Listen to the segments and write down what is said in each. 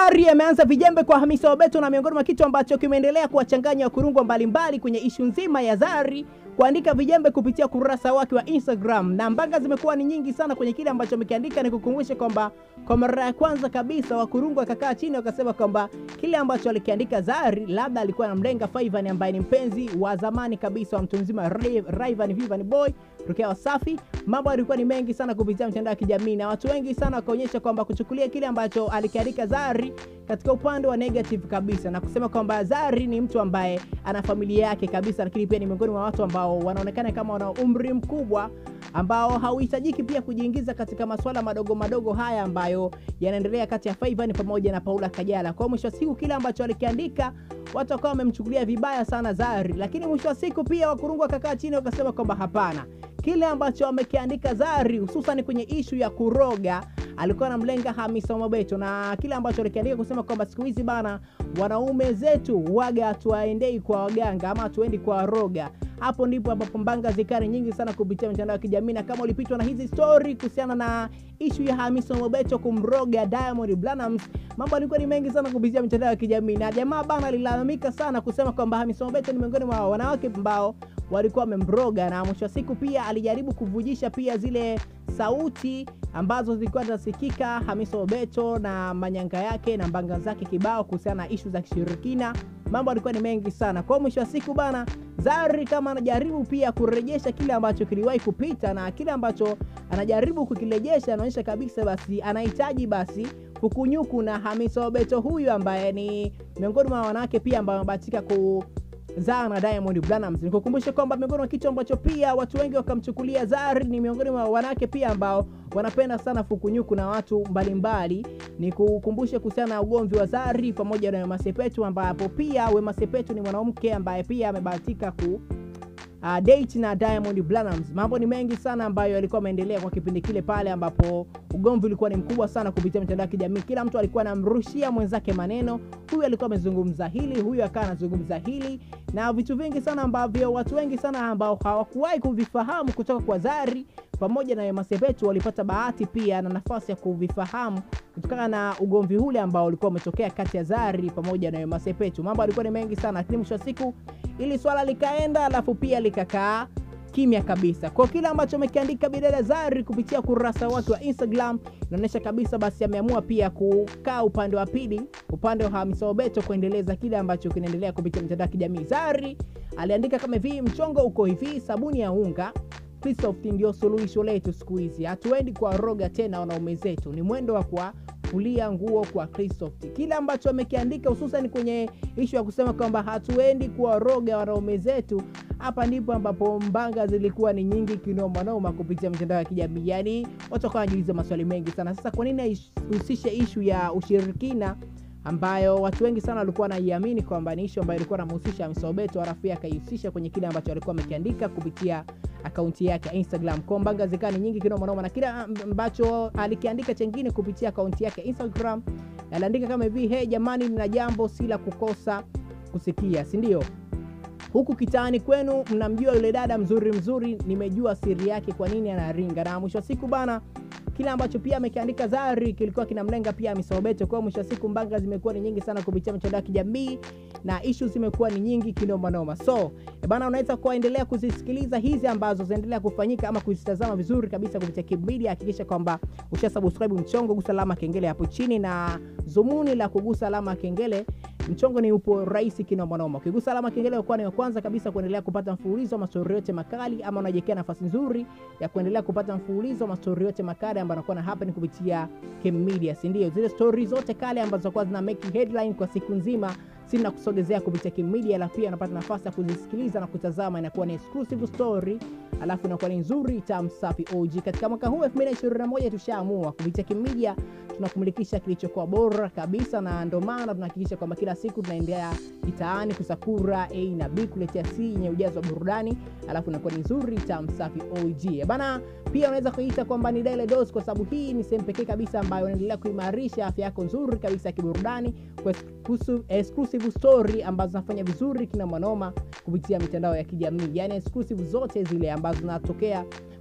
Zari ameanza vijembe kwa Hamisa Mobeto, na miongoni mwa kitu ambacho kimeendelea kuwachanganya wakurungwa mbalimbali kwenye ishu nzima ya Zari kuandika vijembe kupitia kurasa wake wa Instagram, na mbanga zimekuwa ni nyingi sana kwenye kile ambacho amekiandika. Ni kukumbusha kwamba kwa mara ya kwanza kabisa wakurungwa wakakaa chini wakasema kwamba kile ambacho alikiandika Zari labda alikuwa anamlenga Fayvan ambaye ni mpenzi wa zamani kabisa wa mtu mzima Rayvanny Vivani Boy tokea Wasafi. Mambo yalikuwa ni mengi sana kupitia mitandao ya kijamii na watu wengi sana wakaonyesha kwamba kuchukulia kile ambacho alikiandika Zari katika upande wa negative kabisa na kusema kwamba Zari ni mtu ambaye ana familia yake kabisa, lakini pia ni miongoni mwa watu ambao wanaonekana kama wana umri mkubwa ambao hauhitajiki pia kujiingiza katika masuala madogo madogo haya ambayo yanaendelea kati ya Fayvan pamoja na Paula Kajala. Kwa mwisho wa siku kile ambacho alikiandika watu wakawa wamemchukulia vibaya sana Zari, lakini mwisho wa siku pia wakurungu wakakaa chini wakasema kwamba hapana, kile ambacho amekiandika Zari hususan kwenye ishu ya kuroga alikuwa anamlenga Hamisa Mobeto na kile ambacho alikiandika kusema kwamba siku hizi bana, wanaume zetu waga hatuwaendei kwa waganga ama hatuendi kwa waroga. Hapo ndipo ambapo mbanga zikari nyingi sana kupitia mitandao ya kijamii, na kama ulipitwa na hizi story kuhusiana na ishu ya Hamisa Mobeto kumroga Diamond Platnumz, mambo alikuwa ni mengi sana kupitia mitandao ya kijamii, na jamaa bana alilalamika sana kusema kwamba Hamisa Mobeto ni miongoni mwa wanawake ambao walikuwa wamemroga, na mwisho wa siku pia alijaribu kuvujisha pia zile sauti ambazo zilikuwa zinasikika Hamisa Mobeto na manyanga yake na mbanga zake kibao kuhusiana na ishu za kishirikina. Mambo alikuwa ni mengi sana. Kwa mwisho wa siku bana, Zari kama anajaribu pia kurejesha kile ambacho kiliwahi kupita na kile ambacho anajaribu kukirejesha, anaonyesha kabisa basi anahitaji basi kukunyuku na Hamisa Mobeto huyu ambaye ni miongoni mwa wanawake pia ambao wamebahatika ku Zaa na Diamond Platnumz. Nikukumbusha kwamba miongoni mwa kitu ambacho pia watu wengi wakamchukulia Zari ni miongoni mwa wanawake pia ambao wanapenda sana fukunyuku na watu mbalimbali. Ni kukumbusha kuhusiana na ugomvi wa Zari pamoja na Wema Sepetu, ambapo pia Wema Sepetu ni mwanamke ambaye pia amebahatika ku Uh, date na Diamond Platnumz. Mambo ni mengi sana ambayo yalikuwa yameendelea kwa kipindi kile pale ambapo ugomvi ulikuwa ni mkubwa sana kupitia mitandao ya kijamii. Kila mtu alikuwa anamrushia mwenzake maneno, huyu alikuwa amezungumza hili, huyu akawa anazungumza hili, na vitu vingi sana ambavyo watu wengi sana ambao hawakuwahi kuvifahamu kutoka kwa Zari pamoja na Wema Sepetu walipata bahati pia na nafasi ya kuvifahamu kutokana na ugomvi ule ambao ulikuwa umetokea kati ya Zari pamoja na Wema Sepetu. Mambo alikuwa ni mengi sana, lakini mwisho wa siku ili swala likaenda, alafu pia likakaa kimya kabisa. Kwa kile ambacho amekiandika bidada Zari kupitia kurasa wake wa Instagram inaonyesha kabisa basi ameamua pia kukaa upande wa pili, upande wa Hamisa Mobeto kuendeleza kile ambacho kinaendelea kupitia mitandao ya kijamii. Zari aliandika kama hivi: mchongo uko hivi, sabuni ya unga Christoph ndio suluhisho letu siku hizi, hatuendi kwa roga tena wanaume zetu, ni mwendo wa kwa kulia nguo kwa Christoph. Kile ambacho amekiandika hususan kwenye ishu ya kusema kwamba hatuendi kuwaroga wanaume zetu, hapa ndipo ambapo mbanga zilikuwa ni nyingi kinomanoma kupitia mitandao ya kijamii. Yani watu wakawa wanajiuliza maswali mengi sana. Sasa kwa nini ahusishe ishu ya ushirikina ambayo watu wengi sana walikuwa wanaiamini kwamba ni ishu ambayo ilikuwa namhusisha Hamisa Mobeto, alafu pia akaihusisha kwenye kile ambacho alikuwa amekiandika kupitia akaunti yake ya Instagram. Kwa mbanga zikawa ni nyingi kinoma noma, na kile ambacho alikiandika chengine kupitia akaunti yake ya Instagram aliandika kama hivi: hey jamani, nina jambo si la kukosa kusikia, si ndio? Huku kitaani kwenu mnamjua yule dada mzuri mzuri, nimejua siri yake, kwa nini anaringa. Na mwisho wa siku bana kile ambacho pia amekiandika Zari kilikuwa kinamlenga pia Hamisa Mobeto. Kwa mwisho wa siku mbanga zimekuwa ni nyingi sana kupitia mitandao ya kijamii na ishu zimekuwa ni nyingi kinoma noma. So e bana, unaweza kuendelea kuzisikiliza hizi ambazo zinaendelea kufanyika ama kuzitazama vizuri kabisa kupitia Kibu Media. Hakikisha kwamba usha subscribe mchongo, gusa alama kengele hapo chini, na zumuni la kugusa alama kengele mchongo ni upo rahisi kinoma noma. Ukigusa alama kengele ukuwa ni wa kwanza kabisa kuendelea kupata mfululizo wa mastori yote makali, ama unajiwekea nafasi nzuri ya kuendelea kupata mfululizo wa mastori yote makali ambayo anakuwa na happen kupitia Kibu Media, si ndio? Zile story zote kale ambazo zinakuwa zina make headline kwa siku nzima sina kusogezea kupitia Kibu Media, alafu pia unapata nafasi ya kuzisikiliza na kutazama, inakuwa ni exclusive story, alafu inakuwa ni nzuri tamu safi OG. Katika mwaka huu 2021 tushaamua kupitia Kibu Media tunakumulikisha kilichokuwa bora kabisa, na ndio maana tunahakikisha kwamba kila siku tunaendelea kitaani kusakura A na B kuletea C yenye ujazo wa burudani, alafu inakuwa ni nzuri tamu safi OG bana. Pia unaweza kuita kwamba ni daily dose, kwa sababu hii ni sehemu pekee kabisa ambayo inaendelea kuimarisha afya yako nzuri kabisa ya kiburudani kwa exclusive story ambazo zinafanya vizuri kina manoma kupitia mitandao ya kijamii, yani exclusive zote zile ambazo zinatokea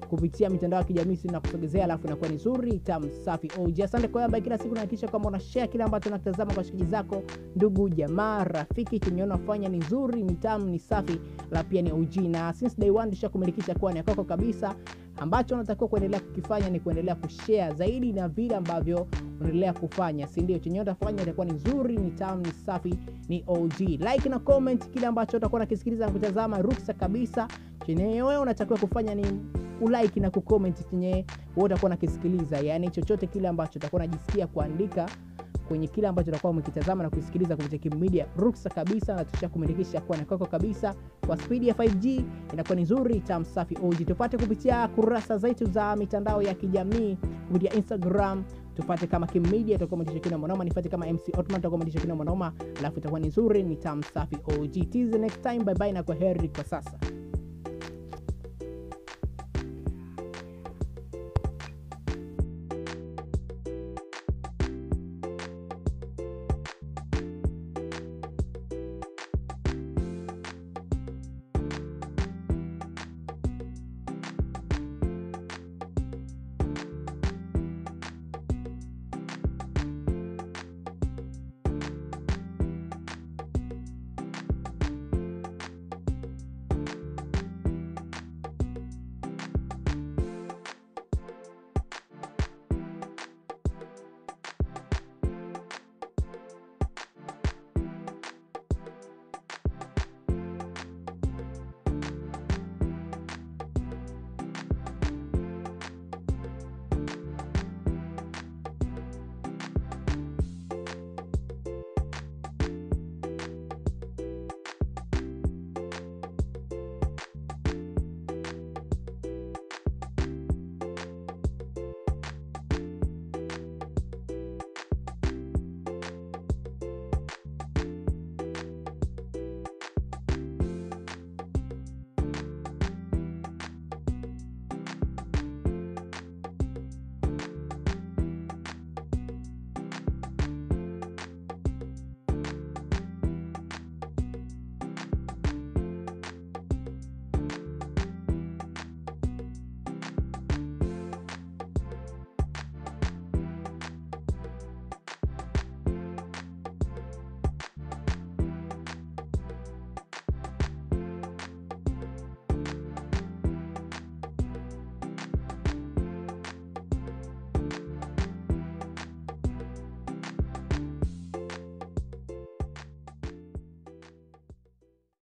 kupitia mitandao ya kijamii si na kusogezea, alafu inakuwa ni nzuri tamu safi OG. Asante kwa ambaye kila siku nahakikisha kwamba una share kile ambacho unatazama kwa shikaji zako, ndugu jamaa, rafiki. Chenye unafanya ni nzuri, ni tamu, ni safi, la pia ni OG, na since day one tushakumilikisha kuwa ni kwako kabisa. Ambacho unatakiwa kuendelea kukifanya ni kuendelea kushare zaidi na vile ambavyo unaendelea kufanya, si ndio? Chenye utafanya itakuwa ni nzuri, ni tamu, ni safi, ni OG. Like na comment kile ambacho utakuwa unakisikiliza na kutazama, ruksa kabisa. Chenye wewe unatakiwa kufanya ni ulike na kucomment chenye wewe utakuwa unakisikiliza, yani chochote kile ambacho utakuwa unajisikia kuandika kwenye kile ambacho utakuwa umekitazama na kusikiliza kupitia Kim Media, ruksa kabisa, na tushakumilikisha kuwa na kwako kabisa kwa spidi ya 5G, inakuwa ni nzuri tam safi OG. Tupate kupitia kurasa zetu za mitandao ya kijamii kupitia Instagram tupate kama Kim Media, itakuwa umetisha kina mwanoma, nifuate kama MC Otman, itakuwa umetisha kina mwanoma, alafu itakuwa ni nzuri, ni tam safi OG. Till the next time, bye bye na kwa heri kwa sasa.